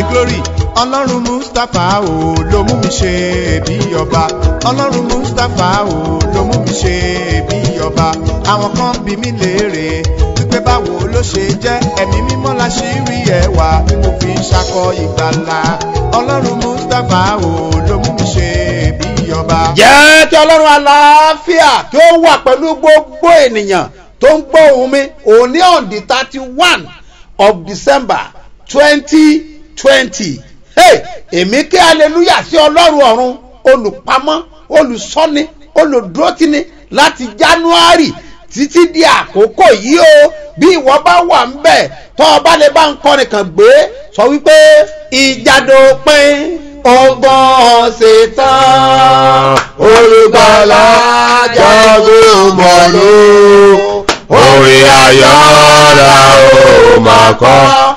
glory ọlọ́run mustapha o ló mú mi ṣe bí ọba ọlọ́run mustapha o ló mú mi ṣe bí ọba àwọn kan bí mi léèrè wípé báwo ló ṣe jẹ́ ẹ̀mí mímọ́ la ṣì rí ẹwà tí mo fi ń ṣakọ ìgbàlà ọlọ́run mustapha o ló mú mi ṣe bí ọba. jẹ́ kí ọlọ́run àlàáfíà kí ó wà pẹ̀lú gbogbo ènìyàn tó ń gbọ́ ohùn mi òní on the thirty one of december twenty twenty hey èmi kí hallelujah sí ọlọ́run ọ̀run olùpamọ́ olùsọ́ni olùdúrótìní láti january títí di àkókò yìí o bí ìwọ bá wà ń bẹ̀ tó o bá lè bá ń kọrin kan gbé sọ wípé ìjàdópin ọgbọ́n ṣetán olùgbàlà jagun mọ̀lú orin ayọ̀ la ó máa kọ́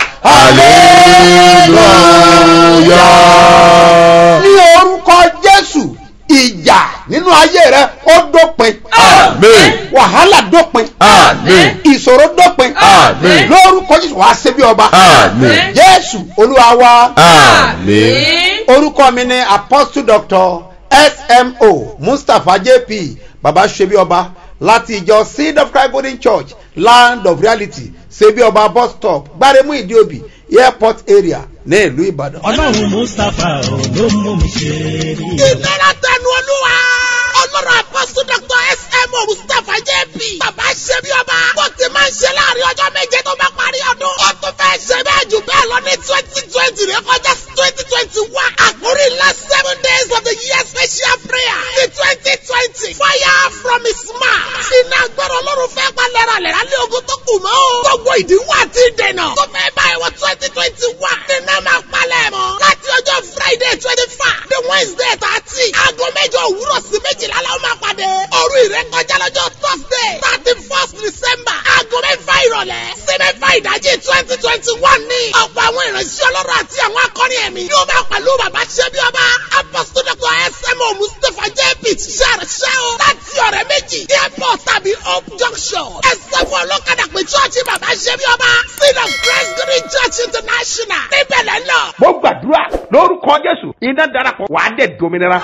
hallelujah. ní orúkọ jésù ìjà nínú ayé rẹ ó dópin Àmín. wàhálà dópin Àmín. ìṣòro dópin Àmín. lórúkọ jésù wàá ṣe bí ọba Àmín. jésù olúwa wa Àmín. orúkọ mi ni apostle doctor smo mustapha jp baba ṣebí ọba láti ìjọ seed of christ golden church land of reality ṣebí ọba bus stop gbáremú ìdíòbí airport area ní ìlú ìbàdàn. ọlọ́run mustapha ò ló mú mi ṣe rí i. ìlera tẹnu olúwa ọlọ́run apọ́sù dr smo mustapha jp bàbá ṣe bí ọba bó ti máa ń ṣe láàrin ọjọ́ méje tó bá parí ọdún ó tún fẹ́ ṣe bẹ́ẹ̀ jù bẹ́ẹ̀ lọ ní twenty twenty rẹ kọjá twenty twenty one àkórí last seven days of the year special prayer ní twenty twenty fire from his mouth iná gbọ́dọ̀ ọlọ́run fẹ́ pa lẹ́ralẹ́ra lé ogun tó kù mọ́ o gbogbo ìdíwọ́ àti ìdènà tó fẹ́ báyìí wọ twenty twenty one iná máa palẹ̀ mọ́ láti ọjọ́ friday twenty five the wednesday thirty aago mẹ́jọ òwúrọ̀ sí méjìlá la ó máa pàdé òru ìrékọjá lọ́jọ́ thursday thirty first december aago mẹ́fà ìrọ̀lẹ́ sí mẹ́fà ìdájí twenty twenty one ní ọ̀pọ̀ àwọn ìránṣẹ́ ọlọ́run àti àwọn akọrin ẹ̀mí yóò máa pẹ̀lú bàbá ṣẹ́bí ọba apostol dr smo mustapha jp ṣàrṣẹ́ o láti ọ̀rẹ́ méjì airport tàbí hope junction ẹsẹ̀ fún ọlọ́kadà pé chọ́ọ̀chì bàbá ṣẹ́bí ọba seed of christ green church international níbẹ̀ lẹ́nà. mo gbàdúrà lórúkọ jésù iná darapọ̀ wàá dẹ̀ dominira.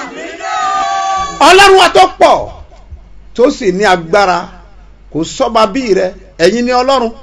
ọlọ́run wa tó pọ̀ tó sì ní agbára kò sọ́ba bíi rẹ ẹ̀yin ni ọlọ́run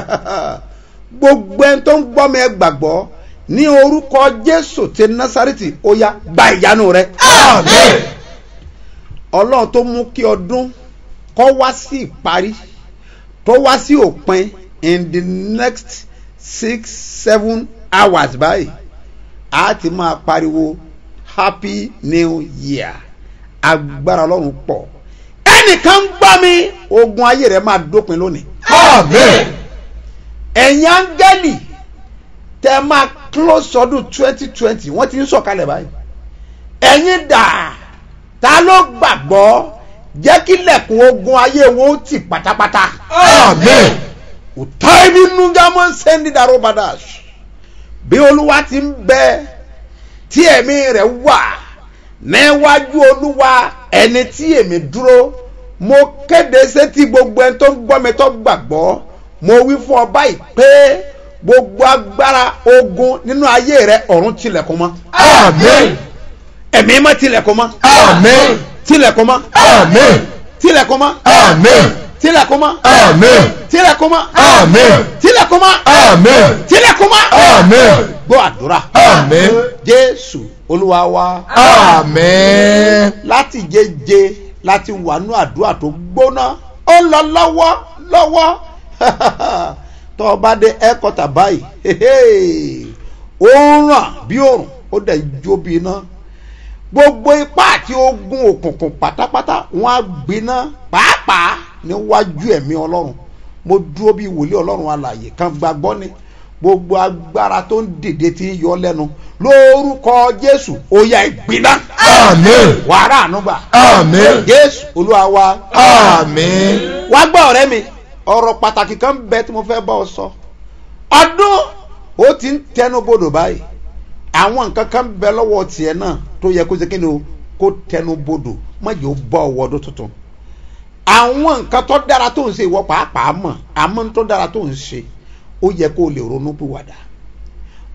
gbogbo ẹni tó ń gbọ́ mi ẹ gbàgbọ́ ní orúkọ jésù ti násàrìtì ó yá gba ìyanu rẹ. Àmín. ọlọ́run tó mú kí ọdún kọ́ wá sí ìparí tó wá sí òpin in the next six seven hours báyìí a ti máa pariwo happy new year agbára ọlọ́run pọ̀ ẹnìkan ń gbọ́ mi ogun ayé rẹ̀ máa dópin lónìí Àmín. ẹ̀yin áńgẹ́lì tẹ́ máa close ọdún twenty twenty wọ́n ti ń sọ̀kalẹ̀ báyìí ẹ̀yin dà ta ló gbàgbọ́ jẹ́ kí lẹ̀kùn ogun ayé wọn ó tì pátápátá Àmín. utaimi nugamo sendi daro badash bí olúwa ti ń bẹ tí ẹ̀mí rẹ̀ wà níwájú olúwa ẹni tí èmi dúró mo kéde sétí gbogbo ẹni tó ń gbọ́ mi tó gbàgbọ́ mo wí fún ọ báyìí pé gbogbo agbára ogun nínú ayé rẹ ọ̀run tilẹ̀kùn mọ́ Àmín. ẹ̀mí mọ́ tilẹ̀kùn mọ́ Àmín. tilẹ̀kùn mọ́ Àmín. tilẹ̀kùn mọ́ Àmín. tilẹ̀kùn mọ́ Àmín. tilẹ̀kùn mọ́ Àmín. tilẹ̀kùn mọ́ Àmín. tilẹ̀kùn mọ́ Àmín. gbọ́ àdúrà Àmín. jésù olúwa wa Àmín. láti jẹjẹ láti wà nú àdúrà tó gbóná ó ń lọ lọ́wọ́ lọ́wọ́ tó o bá dé ẹ́kọ́tà báyìí ó ń ràn bí òrùn ó dẹ̀ ń jó bí iná gbogbo ipá àti ogun òkùnkùn pátápátá wọn á gbiná pàápàá níwájú ẹ̀mí ọlọ́run mo dúró bí wòlíì ọlọ́run alàyè kan gbàgbọ́ ni gbogbo agbára tó ń dìde tí ń yọ lẹ́nu lórúkọ jésù ó yá ìgbiná Àmín. wàrà ànúgbà Àmín. jésù olúwa wa Àmín. wá gbọ́ ọ̀rẹ́ mi ọ̀rọ̀ pàtàkì kan bẹ tí mo fẹ́ bá ọ sọ ọdún ó ti ń tẹnu bodò báyìí àwọn nǹkan kan bẹ lọ́wọ́ tiẹ̀ náà tó yẹ kó ṣe kí ni o kó tẹnu bodò má jẹ́ ó bọ́ ọwọ́ ọdún tuntun àwọn nǹkan tó dára tó ń ṣe ìwọ pàápàá mọ̀ àmọ́ tó dára tó ń ṣe ó yẹ kó o lè ronú pìwàdà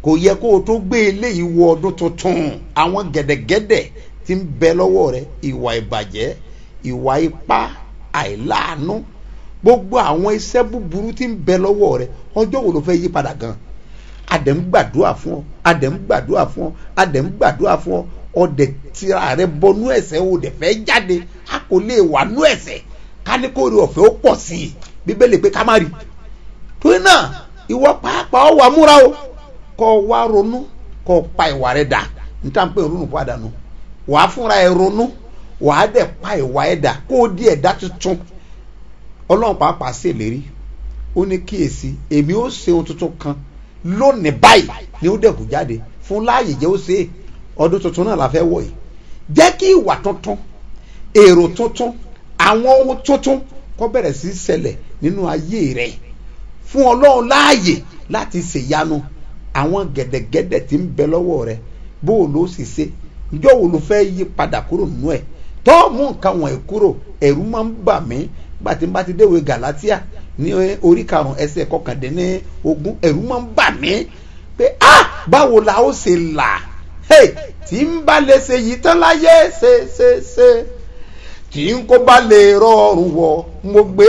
kò yẹ kó o tó gbé eléyìí wọ ọdún tuntun àwọn gẹ̀dẹ̀gẹ̀dẹ̀ ti ń bẹ lọ́wọ́ rẹ ìwà ìbàjẹ́ ìwà ipá àìláàánú gbogbo àwọn iṣẹ́ búburú ti ń bẹ lọ́wọ́ rẹ ọjọ́ wo ló fẹ́ yí padà gan adẹ̀ ń gbàdúrà fún ọ adẹ̀ ń gbàdúrà fún ọ adẹ̀ ń gbàdúrà fún ọ ọdẹ tira rẹ bọnú ẹ̀ṣẹ̀ o dẹ̀ fẹ́ jáde a kò lè wà nú ẹ̀ṣẹ̀ káníkórè ọ̀fẹ́ ó pọ̀ sí i bíbélì pé ká má rí torí náà ìwọ pàápàá ọ wà múra o kọ wá ronú kọ pa ìwà rẹ dà níta pé ronú padà nù wàá fúnra ẹ ronú wàá dẹ̀ pa ìwà ẹ dà kó o di ẹ̀dá tuntun ọlọ́run pàápàá ṣèlérí ó ní kíyèsí èmi ó ṣe ohun tuntun kan lónìí báyìí ni ó dẹ̀kú jáde fún láàyè jẹ́ ó ṣe é ọdún tuntun náà la fẹ́ wọ̀ yìí jẹ́ kí ìwà tuntun èrò tuntun àwọn ohun tuntun kó bẹ̀rẹ̀ sí í ṣẹlẹ̀ nínú ayé rẹ̀ fún ọlọ́run láàyè láti ṣèyanu àwọn gẹ̀dẹ̀gẹ̀dẹ̀ tí ń bẹ lọ́wọ́ rẹ̀ bó o ló sì ṣe ǹjọ́ wo ló fẹ́ yí padà kúrò nínú ẹ̀ tó mú nǹkan wọ̀nyí kúrò ẹ̀rù máa ń bà mí gbà tí n bá ti déwé galatia ní orí karùn-ún ẹsẹ̀ kọkàndínní ogún ẹ̀rù máa ń bà mí pé ah báwo la ó ṣe là hey, tí ń bá lè ṣe yìí tán láyé ṣe ṣe ṣe tí n kò bá lè rọrùn wọ mo gbé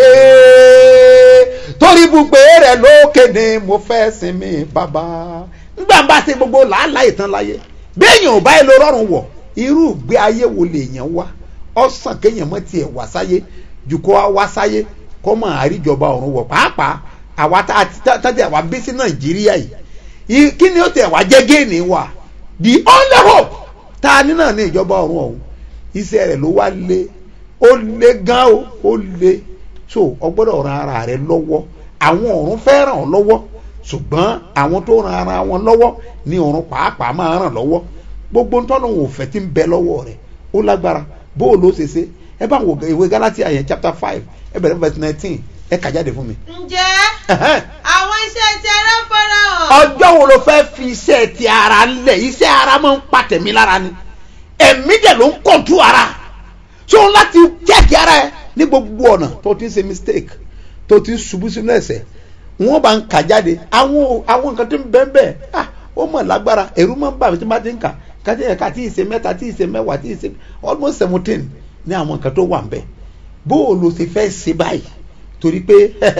torí ibùgbé rẹ lókè ni mo fẹ́ sinmi bàbá nígbà bá ṣe gbogbo làálàá ìtàn láyé béèyàn ò bá yẹ lọ rọrùn wọ irú ìgbé ayé wo lèèyàn wá ọ̀sán kéèyàn mọ́ tiẹ̀ wá sáyé jù kó wá sáyé kó mọ̀ àríjọba ọ̀run wọ̀ pàápàá àwa tá a tàbí àwa bí sí nàìjíríà yìí kí ni ó tẹ̀ wá jẹ́ géènì wa the only hope tá a ní náà ní ìjọba ọ̀run ọ̀hún iṣẹ́ rẹ̀ ló wá lé ó lé gan o ó lé so ọgbọ́dọ̀ ran ara rẹ lọ́wọ́ àwọn ọ̀run fẹ́ ràn ọ́ lọ́wọ́ ṣùgbọ́n àwọn tó ran ara wọn lọ́wọ́ ní ọ̀run pàápàá máa ràn lọ́wọ́ gbogbo ntọ́nà òun òfẹ́ tí ń bẹ lọ́wọ́ rẹ̀ ó lágbára bó o ló ṣe ṣe ẹ bá wo ìwé Gálátíà yẹn chapter five ẹ bẹ̀rẹ̀ verse nineteen ẹ kà jáde fún mi. ǹjẹ́ àwọn iṣẹ́ ti ara farahàn. ọjọ́ wo ló fẹ́ fi iṣẹ́ ti ara lẹ̀ iṣẹ́ ara máa ń pa tẹ̀mí lára ni ẹ̀mí dẹ̀ ló ń kọ̀jú ara tí òun láti jẹ́kì ara ẹ ní gbogbo ọ̀nà tó ti ń ṣe mistake tó ti ń ṣubú sínú ẹ̀ṣẹ̀ wọ́n bá ń kà jáde àwọn àwọn nǹkan tó ń bẹ́ẹ̀ bẹ́ẹ̀ ah ó mọ̀ lágbára ẹ̀rú máa ń bà mí tí wọ́n ti ń kà kájí ẹ̀ka tí ì ṣe mẹ́ta tí ì ṣe mẹ́wàá tí ì ṣe almost seventeen ní àwọn nǹkan tó wà ń bẹ̀ bó o lo ṣe fẹ́ ṣe báyìí torí pé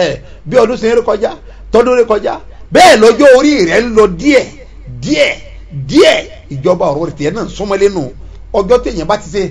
bí ọdún ṣe ń rí kọjá tọdún rí kọjá bẹ́ẹ̀ lọ́jọ́ orí rẹ̀ ń lọ díẹ̀ díẹ̀ díẹ̀ ìjọba ọ̀rọ̀ tiẹ̀ náà súnmọ́lé nù ọjọ́ téèyàn bá ti ṣe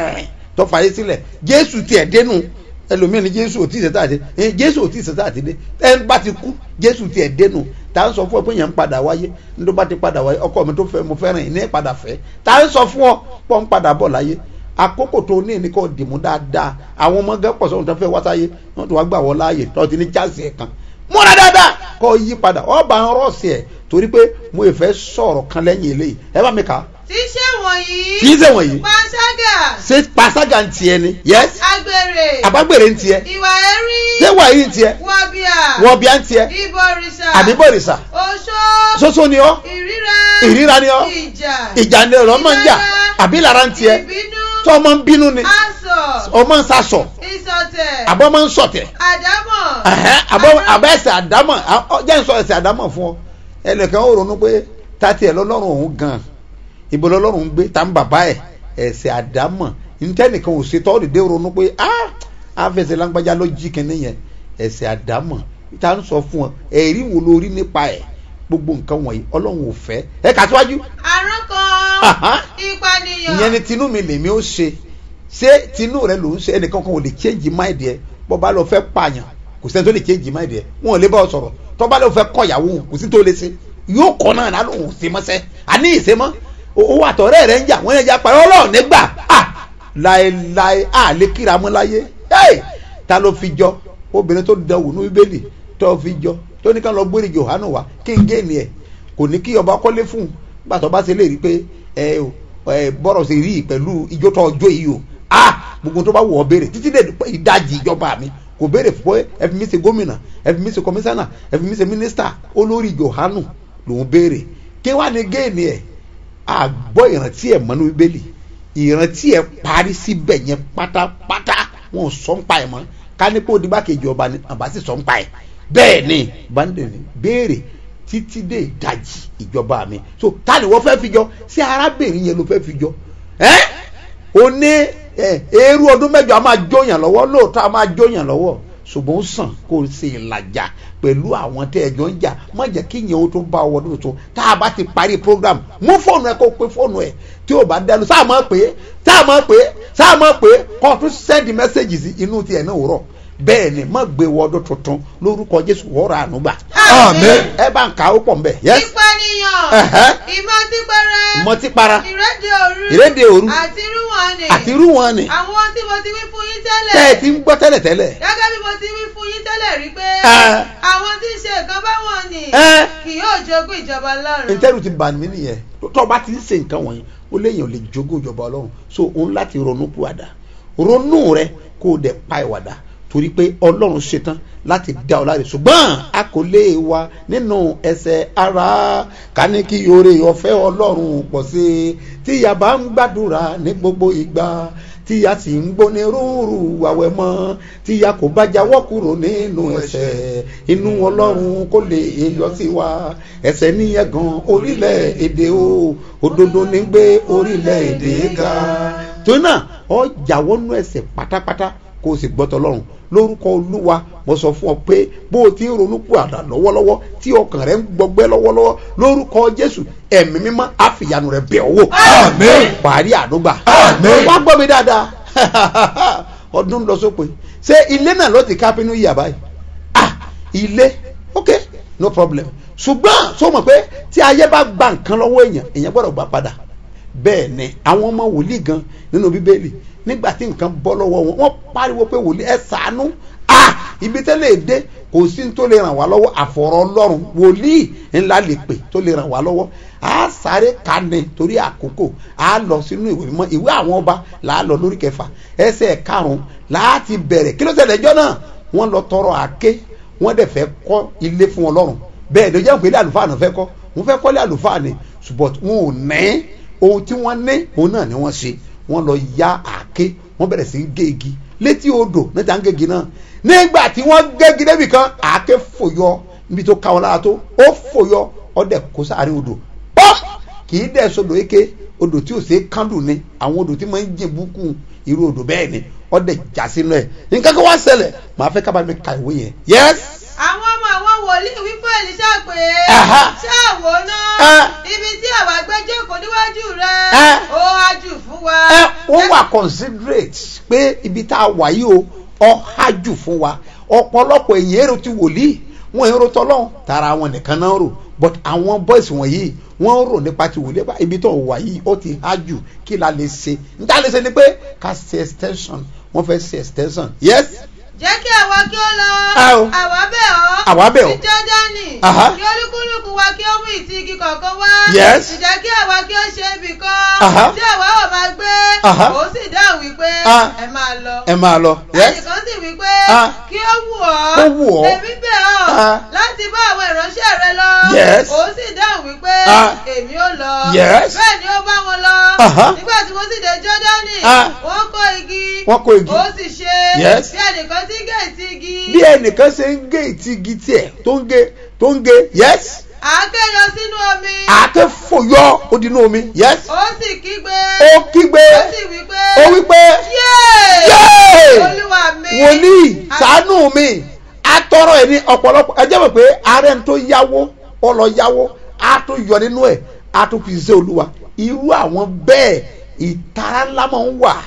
tó fàyè sílẹ̀ jésù tiẹ̀ dénú ẹlòmíràn ní jésù ò tí ì ṣe táàtì jésù ò tí ì ṣe táàtì dé ẹ bá ti kú jésù tiẹ̀ dénú tá à ń sọ fún ọ pé yẹn ń padà wáyé ní tó bá ti padà wáyé ọkọ mi tó fẹ́ mo fẹ́ràn yìí ní padà fẹ́ tá à ń sọ fún ọ pọ̀ ń padà bọ̀ láyé àkókò tó ní ní kò dìmú dáadáa àwọn ọmọ gẹ́pọ̀ sọ̀rọ̀ tó fẹ́ wá sáyé wọ́n ti wá gbà wọ́n láàyè tó ti ní chance ẹ̀ kan múra dáadáa kọ́ yí padà ọba ń rọ̀ọ̀sì ẹ̀ torí pé mo ì fẹ́ sọ̀rọ̀ kan lẹ́yìn eléyìí ẹ bá mi kà á. tíṣe wọ̀nyí. tíṣe wọ̀nyí. panṣágà. ṣé panṣágà ń tiẹ̀ ni. yes. agbèrè. àbágbèrè ń tiẹ̀. ìwà ẹ̀rí. ṣé wà yìí ń tiẹ̀. wọ̀bìà. wọ̀bìà ń tiẹ̀. ìbọ̀rìṣà. àbíbọ̀rìṣà. oṣó. ṣoṣo ni ọ́. ìríra. ìríra ni ọ́. ìjà. ìjà ni ọ̀rọ̀ máa ń jà àbí lára ń tiẹ̀. ìbínú. tó ọmọ ń bínú ni. asọ̀. ọmọ ń sasọ̀. ìsọ̀tẹ̀. àbọ̀ máa ń sọ̀tẹ̀. àdámọ̀. àbọ̀ àbẹ̀ ẹsẹ̀ àdámọ̀ jẹ́ ń sọ ẹsẹ̀ àdámọ̀ fún ọ ẹnìkan ó ronú pé tati ẹ̀ lọ́lọ́run òun gan ibo lọ́lọ́run ń gbé ta ń bàbá ẹ̀ ẹsẹ̀ àdámọ̀ ntẹ́nìkan ò ṣe tọ́ọ̀dì dé ronú pé ah àfẹsẹ̀ lágbájá ló jí kínní yẹn ẹsẹ̀ àdámọ̀ ta ń sọ fún ọ ẹ̀rí wo lórí nípa ẹ̀ gbogbo nǹkan wọ̀nyí ọlọ́run ò fẹ́ ẹ kà síwájú. àrùn kan ìpànìyàn. ìyẹn ni tinú mi lèmi ó ṣe ṣé tinú rẹ ló ń ṣe ẹnìkan kan ò lè change mind ẹ bọ́ bá lọ fẹ́ pààyàn kò sẹ́ni tó lè change mind ẹ wọn ò lè bá ọ sọ̀rọ̀ tó bá lọ fẹ́ kọ́ ìyàwó kò sí tó lè ṣe yóò kọ́ náà náà lòun ò ṣe mọ́sẹ́ àní ìṣe mọ́ owó àtọ̀rẹ́ rẹ̀ ń jà wọ́n yẹn jà parí ọlọ́run nígbà à láéláé à lè kíra mọ́ láyé ta ló fi jọ obìnrin tó dẹwò ní bíbélì tó fi jọ tó ní ká lọ gbére Jòhánù wá kí n gé ni ẹ kò ní kí ọba kọ́lé fún un gbàtọ́ bá ṣe lè rí pé ẹ ẹ bọ́rọ̀ ṣe rí pẹ̀lú ijó tó ọjọ́ yìí o ah gbogbo tó bá wù ọ́ béèrè títí dé ìdajì ìjọba mi kò béèrè fún ẹ fi mí ṣe gómìnà ẹ fi mí ṣe kọmíṣánná ẹ fi mí ṣe mínísítà olórí Jòhánù lòún béèrè kí wàá ní géènì ẹ àgbọ̀ ìrántí ẹ̀ mọ́nú bíbélì ìrántí ẹ̀ parí síbẹ̀ yẹn pátápátá wọn ò sọ ń pa ẹ̀ mọ́ ká ní kó o dìgbà kejì ọba ni àbá sì sọ ń pa ẹ̀ bẹ́ẹ̀ ni báńdẹ̀ ni béèrè títí dé ìdajì ìjọba mi so ta ni wọ́n fẹ́ fi jọ sí arábìnrin yẹn ló fẹ́ fi jọ ẹ́ o ní ẹ, eérú ọdún mẹ́jọ a máa jóyàn lọ́wọ́ lóòótọ́ a máa jóyàn lọ́wọ́ ṣùgbọ́n ó sàn kó o ṣe ìlàjà pẹ̀lú àwọn tẹ́ ẹjọ́ ń jà má jẹ́ kí ìyẹn o tó bá ọwọ́ lóṣù tó tá a bá ti parí program mú fóònù ẹ kó o pe fóònù ẹ tí o bá dẹnu sáà mọ̀ pé sáà mọ̀ pé sáà mọ̀ pé kó o tún send message sí inú tiẹ̀ náà rọ̀ bẹ́ẹ̀ ni má gbé wọ ọdún tuntun lórúkọ jésù wọ́ọ̀rọ̀ ànúgbà Àmín. ẹ bá ń kà ó pọ̀ ń bẹ̀ yes ìpànìyàn Ẹ̀hẹ́. ìmọ̀típẹrẹ mọtípara ìrédè òru ìrédè òru àti irúwọ̀n ni àti irú wọn ni àwọn tí mo ti wí fún yín tẹ́ ẹ tẹ́lẹ̀ ti ń gbọ́ tẹ́lẹ̀tẹ́lẹ̀ gẹ́gẹ́ bí mo ti wí fún yín tẹ́lẹ̀ rí pé Ẹ. àwọn tí ń ṣe nǹkan báwọn ni Ẹ. kì yóò jogún ìjọba lọ́run. ntẹ́rù ti bà mí nìyẹn tó o bá ti ń ṣe nǹkan wọ̀nyí ó léyìn ò lè jogún ìjọba ọlọ́run so òun láti ronú kúwàdà ronú rẹ kó o dẹ̀ pa ìwàdà torí pé ọlọ́run ṣetán láti dá ọ láre ṣùgbọ́n a kò lè wà nínú ẹsẹ̀ ara ká ní kí oore ọ̀fẹ́ ọlọ́run pọ̀ sí i tí ìyá bá ń gbàdúrà ní gbogbo ìgbà tí ìyá sì ń gbóni rúurú àwẹ̀ mọ́ tí ìyá kò bá jáwọ́ kúrò nínú ẹsẹ̀ inú ọlọ́run kò lè yọ sí wa ẹsẹ̀ níyẹn gan orílẹ̀ èdè o òdodo ní gbé orílẹ̀ èdè ga torí náà ọ jáwọ́ nú ẹsẹ̀ pátápátá kó o sì gbọ́tọ̀ lọ́rùn lórúkọ olúwa mo sọ fún ọ pé bó o ti ń ronú kú àdá lọ́wọ́lọ́wọ́ tí ọkàn rẹ ń gbọgbẹ́ lọ́wọ́lọ́wọ́ lórúkọ jésù ẹ̀mí mímọ́ àfìyànù rẹ bẹ̀ ọ́ wò Àmín. parí àdúgbà Àmín. wá gbọ́ mi dáadáa ọdún lọ sópin ṣé ilé náà ló ti ká pinnu yíyà báyìí ah ilé ok no problem ṣùgbọ́n sọ mọ̀ pé tí ayé bá gba nǹkan lọ́wọ́ èèyàn èèyàn gbọ́dọ̀ gbà padà bẹ́ẹ̀ ni àwọn ọmọ wòlíì gan nínú bíbélì nígbà tí nǹkan bọ́ lọ́wọ́ wọn wọ́n pariwo pé wòlíì ẹ ṣàánú ah ibi tẹ́lẹ̀ dé kò sí ní tó lè ràn wá lọ́wọ́ àfọ̀rọ̀ ọlọ́run wòlíì ńlá lè pè tó lè ràn wá lọ́wọ́ a sáré ka ni torí àkókò a lọ sínú ìwé mímọ́ ìwé àwọn ọba là á lọ lórí kẹfà ẹsẹ̀ karùn-ún láti bẹ̀rẹ̀ kí ló ṣẹlẹ̀ ẹjọ́ náà wọ́n lọ tọrọ àké wọ́n dẹ̀ fẹ́ kọ́ ilé fún ọlọ́run bẹ́ẹ̀ ló jẹ́ pé ilé àlùfáà náà fẹ́ kọ́ wọ́n fẹ́ kọ́lé àlùfáà ni ṣùgbọ́n wọn ò ní ohun tí wọ́n ní òun náà ni wọ́n ṣe wọ́n lọ ya àké wọ́n bẹ̀rẹ̀ sí í gé igi létí odò níta ń gégi náà nígbà tí wọ́n gégi débi kan àké fòyọ níbi tó ká wọn lára tó ó fòyọ ọdẹ kó sáré odò pọ́m kì í dẹ̀ sọdọ̀ eke odò tí ò ṣe é kándù ni àwọn odò tí máa ń jìn búkú irú odò bẹ́ẹ̀ ni ọdẹ já sínú ẹ̀ nǹkan kan wá ṣẹlẹ̀ màá fẹ́ kábàámi ka ìwé yẹn yes àwọn ọmọ àwọn wòlíì wí fún èlíṣà pé Aha. ṣáàwó náà Ah. ibi tí àwa gbé jókòó níwájú rẹ Ah. ó wá jù fún wa. ẹ wọ́n wà considerate pé ibi tá a wà yìí o ọ̀hájù fún wa ọ̀pọ̀lọpọ̀ èyí èrò ti wòlíì wọn èrò tọ́lọ́hún tara wọn nìkan náà rò but àwọn boys wọ̀nyí wọ́n rò nípa ti wòlíì pa ibi tó wà yìí ó ti hájù kí la lè ṣe níta lè ṣe ni pé ká ṣe extension wọ́n fẹ́ ṣe extension yes jẹ́ kí àwa kí ó lọ Ah, o. àwa bẹ̀ ọ́ Àwa bẹ̀ ọ́. sí jọ́dánì Aha. kí olúkúlùkù wa kí ó mú ìtì igi kọ̀ọ̀kan wá Yes. ìjẹ́ kí àwa kí ó ṣe ibì kan Aha. tí àwa ò máa gbé Aha. ó sì dáhùn wípé Ah. ẹ máa lọ ẹ máa lọ yes ẹnìkan sì wípé Ah. kí ó wù ọ́ Kó wù ọ́. èmi bẹ̀ ọ́ Ah. láti bá àwọn ìránṣẹ́ rẹ lọ Yes. ó sì dáhùn wípé Ah. èmi ò lọ Yes. bẹ́ẹ̀ ni ó bá wọn lọ Aha. nígbà tí wọ́n sì dé jọ́dánì Ah. wọ́n kó igi Wọ́n kó igi. ó sì ṣe Yes. bí ẹnìkan tí gẹ̀ẹ́tì igi bí ẹnìkan ṣe ń gé ìtì igi tiẹ̀ tó ń gé tó ń gé yes àáké yọ sínú omi àáké fòyọ ó di inú omi yes ó sì kígbe ó kígbe ó sì wí pé ó wí pé yéè yéè olúwa mi wòlíì ṣàánú mi atọrọ ẹ ní ọ̀pọ̀lọpọ̀ ẹ jẹ́ mọ̀ pé ààrẹ tó yáwó ó lọ yáwó á tún yọ nínú ẹ̀ á tún fi ṣe olúwa irú àwọn bẹ́ẹ̀ ìtara ńlá máa ń wà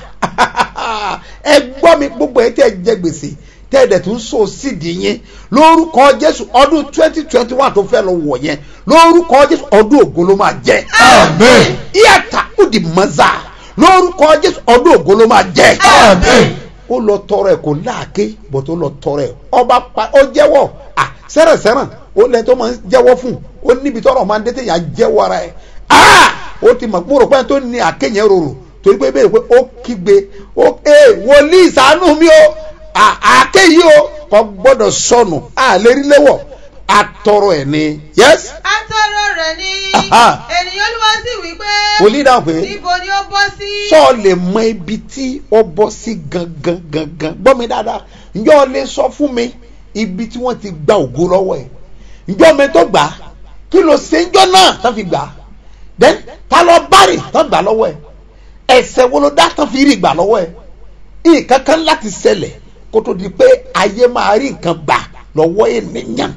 ẹ gbọ́ mi gbogbo ẹ tẹ́ ẹ jẹ gbèsè tẹ́ ẹ dẹ̀ tún so sídìí yín lórúkọ jésù ọdún twenty twenty one tó fẹ́ lọ wọ̀ yẹn lórúkọ jésù ọdún ògo ló máa jẹ́ Amen. ìyàtà ó di mọ́zà lórúkọ jésù ọdún ògo ló máa jẹ́ Amen. ó lọ tọrọ ẹ kò láàké bọ̀ tó lọ tọrọ ẹ ọba pa ó jẹ́wọ́ à sẹ́rẹ̀sẹ́rẹ̀ ó lẹ tó máa ń jẹ́wọ́ fún ó níbi tọrọ máa ń dé téèyàn jẹ́wọ́ ara ẹ̀ ah ó ti mọ̀ kúrò pé tó ní àkéyàn rorò torí pé bẹ́ẹ̀ pé ó kígbe ó ee wòlíì ṣàánú mi o à- àáké yìí o kò gbọ́dọ̀ sọnù à lè rí léwọ̀ àtọrọ ẹ̀ ni yes atọrọ rẹ ni Aha. ènìyàn olúwa sì wí pé wòlíì dáhùn pé níbo ni ó bọ́ sí. sọ lè mọ ibi tí ó bọ́ sí gangan gangan gbọ́ mi dáadáa ǹjọ́ lè sọ fún mi ibi tí wọ́n ti gba ògo lọ́wọ́ ẹ̀ ǹjọ́ mi tó gbà á kí ló ṣe ń jọ náà tán fi gbà á then ta lọ bárè tán gbà lọ́wọ́ ẹ̀ ẹ̀ṣẹ̀ wo ló dá tán fi rí gbà lọ́wọ́ ẹ̀ nǹkan kan láti ṣẹlẹ̀ kó tó di pé ayé máa rí nǹkan gbà lọ́wọ́ ènìyàn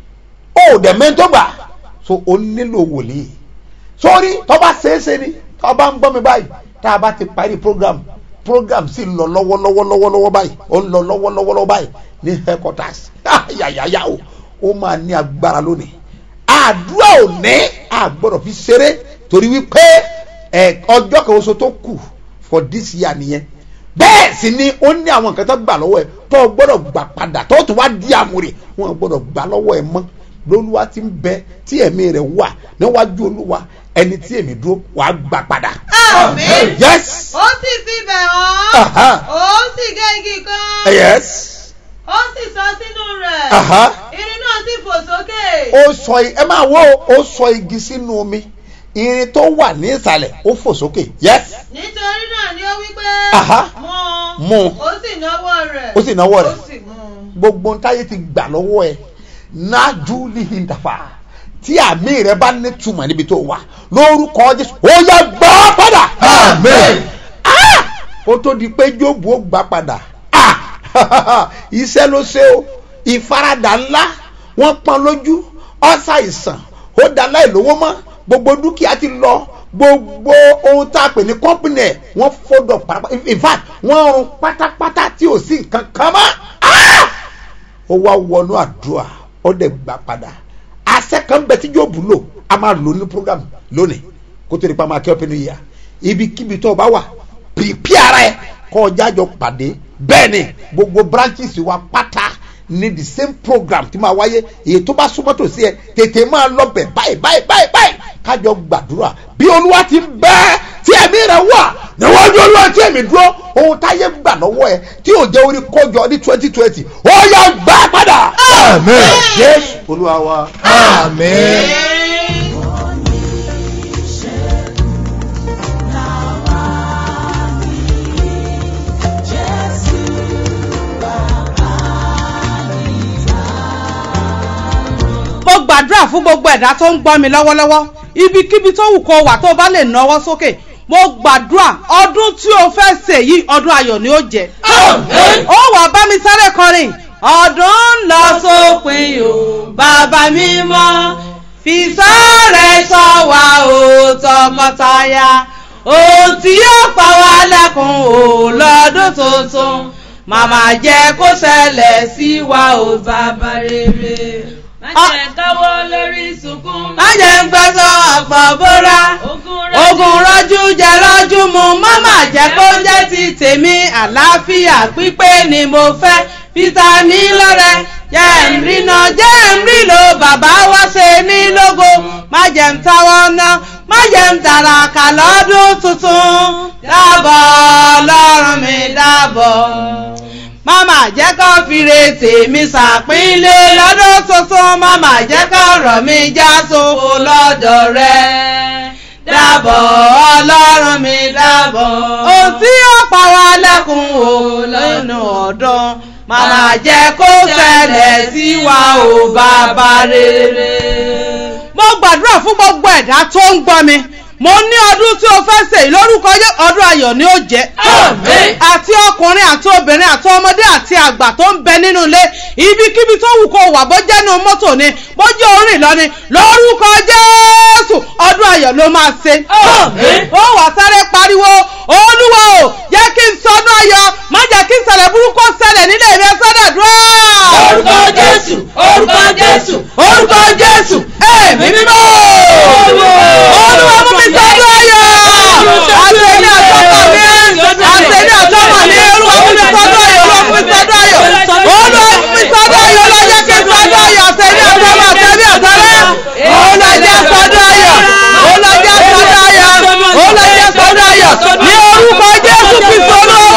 ó dẹ̀ mẹ́tọ́ gbà so ó nílò wòlíì sórí tọ́ba ṣeéṣe ni tọ́ba ń gbọ́ mi báyìí tá a bá ti parí program program sì ń lọ lọ́wọ́lọ́wọ́ lọ́wọ́lọ́wọ́ báyìí ó ń lọ lọ́wọ́lọ́wọ́ báyìí ní headquarters yàyàyà o ó máa ní agbára lónìí àdúrà ò ní àgbọ̀dọ̀ fi ṣeré torí wípé ẹ ọjọ́ kan oṣù tó kù for this year nìyẹn bẹ́ẹ̀ sì ni ó ní àwọn nǹkan tó gbà lọ́wọ́ ẹ tó o gbọ́dọ̀ gbà padà tó o tún wá di àmúre wọn ò gbọ́dọ̀ gbà lọ́wọ́ ẹ mọ́ lólúwa ti ń bẹ tí ẹ̀mí rẹ̀ wà níwájú olúwa ẹni tí èmi dúró wàá gbà padà. Àmín. yes ó sì fi bẹ̀ Aha. wọ́n ó sì gé igi kan yes ó sì sọ sínú rẹ̀ Aha. irin náà sì fò sókè ó sọ i- ẹ máa wo ó sọ igi sínú omi irin tó wà ní ìsàlẹ̀ ó fò sókè yes nítorí náà ni ó wí pé Aha. mú Mú. ó sì náwó rẹ̀ Ó sì náwó rẹ̀. ó sì mú gbogbo ntáyé ti gbà lọ́wọ́ ẹ nájú lihindafa tí àmì rẹ bá ní túmọ̀ níbi tó wà lórúkọ jésù ó yá gbà á padà. Amen. Ah! kó tó di pé jóòbù ó gbà padà Ah! iṣẹ́ ló ṣe o ìfaradà ńlá wọ́n pọ́n lójú ọ̀sà ìsàn ó dá láì lówó mọ́ gbogbo dúkìá ti lọ gbogbo ohun tá a pè ní kọ́mpìnì ẹ̀ wọ́n fọ́dọ̀ pátápátá in fact wọ́n run pátápátá tí ò sí nǹkan kan mọ́ Ah! ó wá wọnú àdúrà ó dẹ̀ gbà padà àṣẹ kan bẹ tí yóò bù lò a máa lò ní program lónìí kó tó di pa máa kí ọ́pẹ́ ní yà ibikíbi tó o bá wà pìpì ara ẹ kọ́ ọjà jọ pàdé bẹ́ẹ̀ ni gbogbo branches wa pátá ní the same program tí máa wáyé èyí tó bá súnmọ́ tòsí ẹ tètè máa lọ bẹ̀ báyìí báyìí báyìí báyìí kájọ gbàdúrà bí olúwa ti ń bẹ́ tí ẹ̀mí rẹ̀ wà níwájú olúwa tí ẹ̀mí dúró ohun táyé gbà lọ́wọ́ ẹ tí ò jẹ́ orí kọjọ ní twenty twenty ó yá gbà padà. Amen. jésù olúwa wa. Amen. mo gbàdúrà fún gbogbo ẹ̀dá tó ń gbọ́ mi lọ́wọ́lọ́wọ́ ibikíbi tó wù kó wà tó bá lè náwó sókè mo gbàdúrà ọdún tí o fẹ́ ṣe yìí ọdún ayọ̀ ni ó jẹ́ ó wà bá mi sáré kọrin ọdún ń lọ sópin o bàbá mi mọ́ fi sáré sọ wá o tọkọtaya ohun tí yóò pa wá lẹ́kùn o lọ́dún tuntun màmá jẹ́ kó ṣẹlẹ̀ sí wa o bàbá rere má jẹ́ káwọ́ lórí sunkún má jẹ́ ń gbẹ́sọ̀ ọ̀pọ̀ bóra ogun rọ́jú jẹ rọ́jú mu mọ́mà jẹ́ kó jẹ́ ti tèmi àlàáfíà pípé ni mo fẹ́ peter ní lọ́rẹ́ jẹ́ ń rìnà jẹ́ ń rìnà bàbá wá ṣe ní lógo má jẹ́ ń táwọ́ ná má jẹ́ ń tàràkà lọ́dún tuntun dábọ̀ ọlọ́run mi dábọ̀ mama jẹ́ kó fire tèmi ṣàpínlẹ̀ lọ́dún tuntun mama jẹ́ kó ọ̀rọ̀ mi já sóko lọ́dọ̀ rẹ dábọ̀ ọlọ́run mi dábọ̀. ohun tí ó pa wá lẹ́kùn o lẹ́nu ọ̀dún mama jẹ́ kó ṣẹlẹ̀ sí wa o bàbá rere. mo gbàdúrà fún gbogbo ẹ̀dá tó ń gbọ́ mi mo ní ọdún tí o fẹ́ ṣe lórúkọ yẹ ọdún ayọ̀ ni ó jẹ́. Àmín. àti ọkùnrin àti obìnrin àti ọmọdé àti àgbà tó ń bẹ nínú ilé ibikíbi tó wù kó wà bó jẹ́ nínú mọ́tò ni bó jẹ́ orin lọ ni lórúkọ jésù ọdún ayọ̀ ló máa ṣe. Àmín. ó wà sáré pariwo olúwa o jẹ́ kí n sọdún ayọ̀ má jẹ́ kí n ṣẹlẹ̀ burúkú ṣẹlẹ̀ nílé mi sọ́dọ̀ dúró. orúkọ jésù orúkọ jésù orúkọ jésù èmi mímọ́. olúwa mú mi sọdún ayọ̀ àtẹ̀lé àtọ́kọ̀ mi àtẹ̀lé àtọ́kọ̀ mi olúwa mú mi sọdún ayọ̀ olúwa mú mi sọdún ayọ̀ olúwa mú mi sọdún ayọ̀ lọ́jọ́ kí n sọdún ayọ̀ àtẹ̀lé àtọ́kọ̀ àtẹ̀lé àtẹ̀lé olùjẹ́ sọdún ayọ̀ olùjẹ́ sọdún ayọ̀ olùjẹ́ sọdún ayọ̀ ní orúkọ jésù kristu olúwa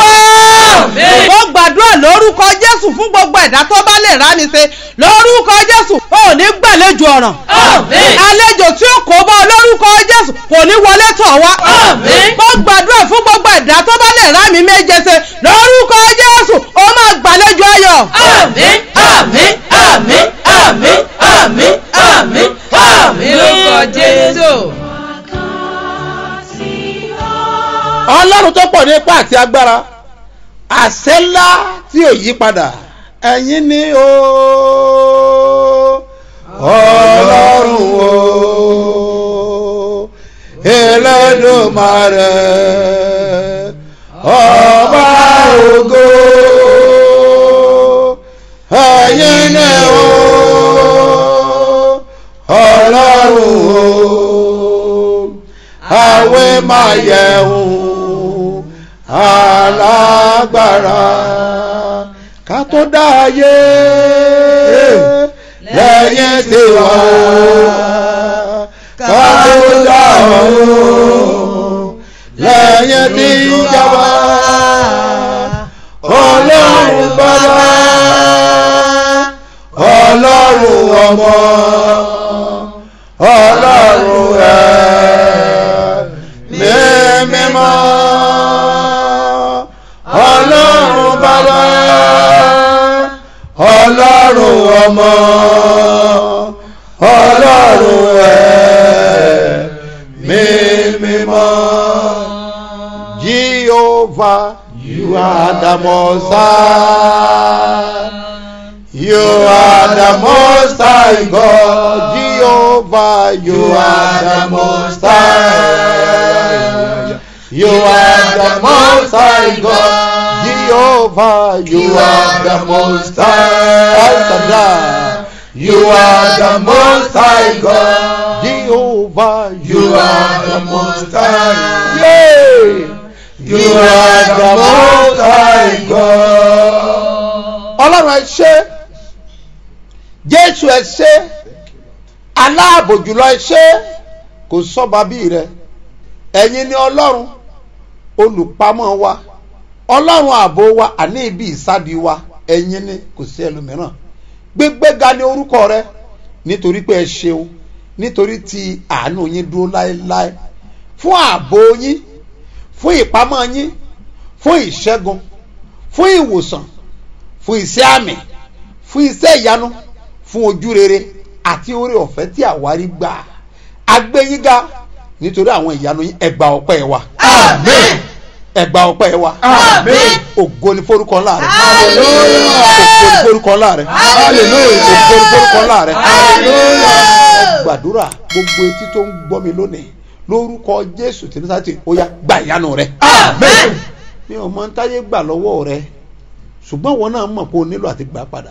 mo gbàdúrà lórúkọ jésù fún gbogbo ẹ̀dá tó bá lè rá mi ṣe lórúkọ jésù ò ní gbàlejò ọ̀ràn Àmín. àlejò tí ó kó bá ọ lórúkọ jésù kò ní wọlé tọ̀ wá Àmín. mo gbàdúrà fún gbogbo ẹ̀dá tó bá lè rá mi méje ṣe lórúkọ jésù ó máa gbàlejò ayọ̀. àmín àmín àmín àmín àmín àmín àmín jésù. ọlọ́run tó pọ̀ ní ipá àti agbára àṣẹ ńlá tí ò yí padà ẹ̀yin ni o ọlọ́run o Elédùmarè ọba ògo ẹ̀yin ni o ọlọ́run o àwẹ̀ máa yẹ̀hùn alágbára ká tó dá ayé lẹ́yìn tí wà ká tó dá ọ̀run lẹ́yìn tí jọba ọlọ́run bàbá ọlọ́run ọmọ ọlọ́run ẹ̀ mímọ́ ọlọ́run bàbá ọlọ́run ọmọ ọlọ́run ẹ̀ mímọ́ Jehovah you are the most high. You are the most high God, Jehovah. You are the most high. You are the most high God, Jehovah. You are the most high. El Shaddai. You are the most high God, Jehovah. You are the most high. Yeah. You are the most high God. Ọlọ́run ẹ ṣé Jésù ẹ ṣé aláàbò jùlọ ẹ ṣé kò sọ́ba bí rẹ ẹ̀yin ni Ọlọ́run olùpamọ́ wa Ọlọ́run ààbò wa àní ibi ìsádi wa ẹ̀yin ni kò sí ẹlòmíràn gbégbéga ní orúkọ rẹ nítorí pé ẹ ṣeun nítorí tí àánú yín dúró láéláé fún ààbò yín fún ìpamọ́ yín fún ìṣẹ́gun fún ìwòsàn fún iṣẹ́ àmì fún iṣẹ́ ìyanu fún ojú rere àti oore ọ̀fẹ́ tí àwárí gbà agbẹ́yínga nítorí àwọn ìyanu yín ẹgbà ọpẹ́ wa Amen. ẹgbà ọpẹ́ wa Amen. ògo ni forúkọ ńlá rẹ Hallelujah. ògo ni forúkọ ńlá rẹ Hallelujah. ògo ni forúkọ ńlá rẹ Hallelujah. gbàdúrà gbogbo etí tó ń gbọ́ mi lónìí lórúkọ Jésù tí ní sáà tí ó yá gba ìyanu rẹ Amen. mi ò mọ táyé gbà lọ́wọ́ rẹ ṣùgbọ́n wọn náà mọ̀ pé o nílò àti gbà á padà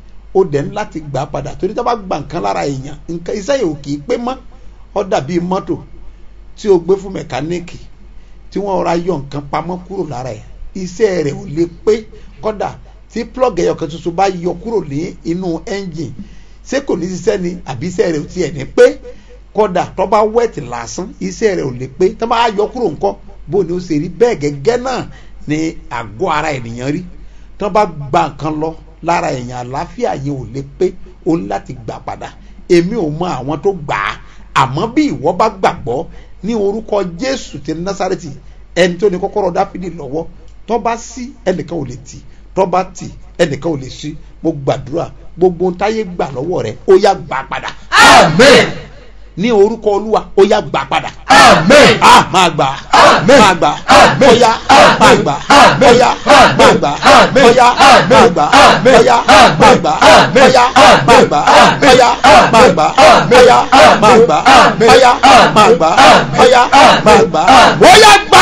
o dẹ̀ ń láti gbà á padà torí tá a bá gba nǹkan lára èèyàn nǹkan iṣẹ́ yìí ò kì í pé mọ́ ọ dàbí mọ́tò tí o gbé fún mẹkáníìkì tí wọ́n ra yọ nǹkan pamọ́ kúrò lára ẹ̀ iṣẹ́ rẹ̀ ò lè pé kọ́dà tí plug ẹyọkan tuntun bá yọ kúrò ní inú ẹ́ńjìn ṣé kò ní ṣiṣẹ́ ni àbí iṣẹ́ rẹ̀ ò tiẹ̀ ní pé kọ́dà tó bá wẹ̀tì lásán iṣẹ́ rẹ̀ ò lè pé tó bá yọ kúrò ńkọ́ bó ni ó ṣe rí bẹ́ẹ̀ gẹ́gẹ́ náà ni àgọ́ ara ènìyàn rí tó bá gba nǹkan lọ lára èèyàn àlàáfíà yẹn ò lè pé o ní láti gbà padà èmi ò mọ àwọn tó gbà á àmọ́ bí ìwọ bá gbàgbọ́ ní orúkọ Jésù ti Násárẹ́tì ẹni tó ní kọ́kọ́rọ́ Dáfídì lọ́wọ́ tó bá ṣí ẹnìkan ò lè tì tó bá tì ẹnìkan ò lè ṣí mo gbàdúrà gbogbo ohun táyé gbà lọ́wọ́ rẹ ó yá gbà padà Amen. ní orúkọ Olúwa ó yá gbà padà Amen. ah máa gbà Amen. máa gbà Amen. bóyá Amen. máa gbà Amen. bóyá Amen. máa gbà Amen. bóyá Amen. máa gbà Amen. bóyá Amen. máa gbà Amen. bóyá Amen. máa gbà Amen. bóyá máa gbà Amen. bóyá Amen. máa gbà Amen. bóyá Amen. máa gbà Amen. bóyá Amen. máa gbà Amen. bóyá gbà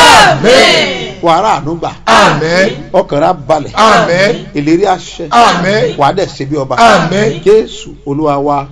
Amen. wàrà àánú gbà Amen. ọkàn rà balẹ̀ Amen. ìlérí àṣẹ Amen. wàá dẹ̀ ṣe bí ọba Amen. Jésù Olúwa wa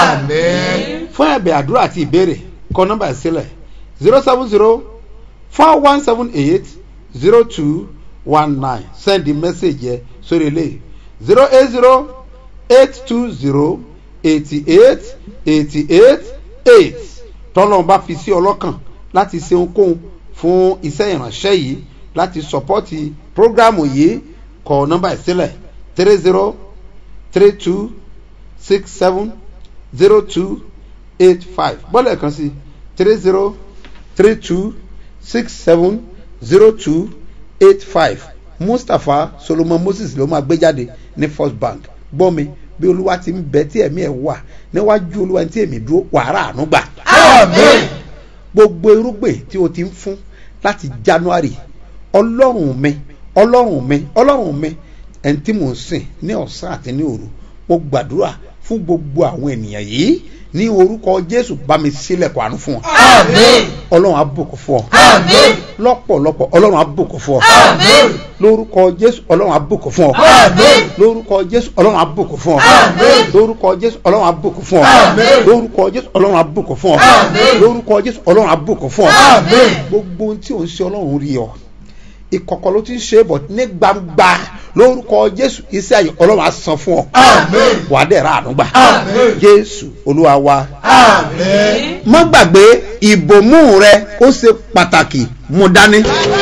Amen. fún ẹ̀bẹ̀ àdúrà àti ìbéèrè kọ nọ́mbà ẹ̀ sílẹ̀ zero seven zero four one seven eight zero two one nine send the message yẹ sórí ilé zero eight zero eight two zero eighty eight eighty eight eight tọ́lọ́run bá fi sí ọlọ́kàn láti ṣe ohunkóhun fún iṣẹ́ ìránṣẹ́ yìí láti sọ́pọ́tì prógrámù yìí kọ nọ́mbà ẹ̀ sílẹ̀ three zero three two six seven zero two eight five bọ́lẹ̀ kan sí three zero three two six seven zero two eight five mustapha solomon moses ló máa gbé jáde ní first bank gbọ́ mi bí olúwa ti ń bẹ tí ẹ̀mí ẹ̀ wà níwájú olúwa tí èmi dúró wàrà àánú gbà Amen. gbogbo irúgbìn tí o ti ń fún láti january ọlọ́run mi ọlọ́run mi ọlọ́run mi ẹni tí mò ń sìn ní ọ̀sán àti ní òru mo gbàdúrà fún gbogbo àwọn ènìyàn yìí ní orúkọ jésù bá mi sílẹ̀kùn àánú fún ọ Amen. ọlọ́run á bùkún fún ọ Amen. lọ́pọ̀lọpọ̀ ọlọ́run á bùkún fún ọ Amen. lórúkọ jésù ọlọ́run á bùkún fún ọ Amen. lórúkọ jésù ọlọ́run á bùkún fún ọ Amen. lórúkọ jésù ọlọ́run á bùkún fún ọ Amen. lórúkọ jésù ọlọ́run á bùkún fún ọ Amen. lórúkọ jésù ọlọ́run á bùkún fún ọ Amen. gbogbo ohun tí ò ń ṣe ọlọ́run rí ọ ìkọ̀kọ̀ ló ti ń ṣe é bọ̀ ní gbangba lórúkọ jésù iṣẹ́ ayọ̀ ọlọ́run á san fún ọ Amen. wàá dẹ̀ ra àánú gbà Amen. jésù olúwa wa Amen. má gbàgbé ìbòmú rẹ ó ṣe pàtàkì mú dání.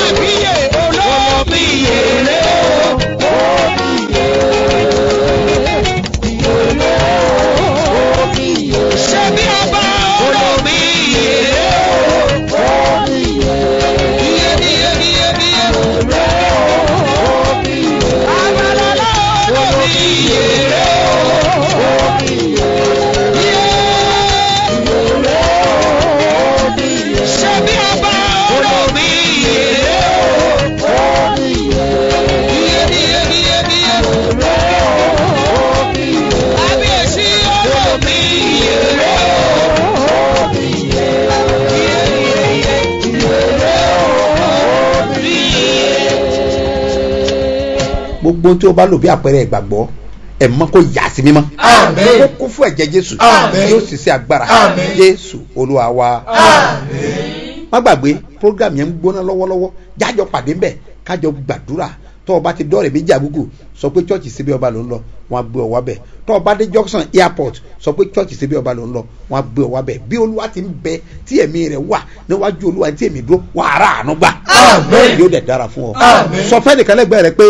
gbogbo tí o bá lò bí àpẹẹrẹ ìgbàgbọ́ ẹ̀ mọ́ kó yà sí mímọ́. Amen. kó kún fún ẹ̀jẹ̀ jésù. Amen. yóò sì ṣe agbára. Amen. jésù olúwa wa. Amen. má gbàgbé program yẹn ń gbóná lọ́wọ́lọ́wọ́ jájọ pàdé ńbẹ̀ kájọ gbàdúrà tó o bá ti dọ́ọ̀rẹ̀ méjì àgùgù sọ pé chọ́ọ̀chì síbi ọba ló ń lọ wọn á gbé ọ wá bẹ̀ tó o bá dé junction airport sọ pé chọ́ọ̀chì síbi ọba ló ń lọ wọn á gbé ọ wá bẹ̀ bí olúwa ti ń bẹ tí ẹ̀mí rẹ̀ wà níwájú olúwa tí èmi dúró wà á rà àánú gbà Amen. yóò dẹ̀ dára fún ọ Amen. sọ fẹ́ nìkan lẹ́gbẹ̀ẹ́ rẹ pé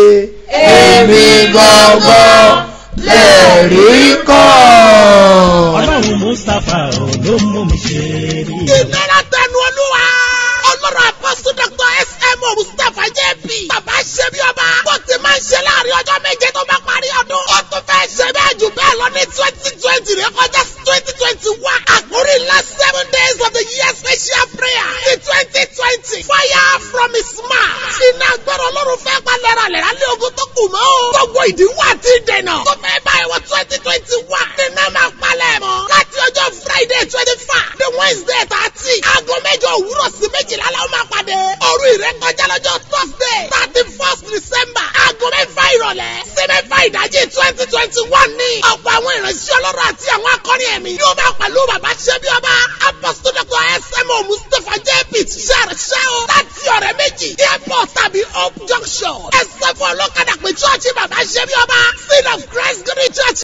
Èmi gangan lẹ̀rí kan. ọlọ́run mustapha ò ló mú mi ṣe rí i. ìnira tẹnu olúwa ọlọ́run apọ́sù dr sm mustapha jp bàbá ṣe bí ọba bó ti máa ń ṣe láàrin ọjọ́ méje tó bá parí ọdún ó tún fẹ́ ṣe bẹ́ẹ̀ jù bẹ́ẹ̀ lọ ní twenty twenty rẹ kọjá twenty twenty one àkórí ńlá seven days of the year special prayer ní twenty twenty fire from his mouth iná agbára ọlọ́run fẹ́ pa lẹ́ralẹ́ra lé ogun tó kù mọ́ o gbogbo ìdíwọ́ àti ìdènà tó fẹ́ báyìí wọ twenty twenty one nínú máa palẹ̀ mọ́ láti ọjọ́ friday twenty five the wednesday thirty aago mẹ́jọ òwúrọ̀ sí méjìlá la ó máa pàdé òru ìrékọjá lọ́jọ́ thursday thirty first december aago mẹ́fà ìrọ̀lẹ́ sí mẹ́fà ìdájí twenty twenty one ní ọ̀pọ̀ àwọn ìránṣẹ́ ọlọ́run àti àwọn akọni ẹ̀mí yóò máa pẹ̀lú bàbá ṣẹ́bí ọba apostle dr smo mustapha jp ṣàrẹ̀ṣẹ́ o láti ọ̀rẹ́ méjì airport tàbí hope junction ẹ̀sẹ̀ fún ọlọ́kadà pé chọ́ọ̀chì bàbá ṣẹ́bí ọba seed of christ green church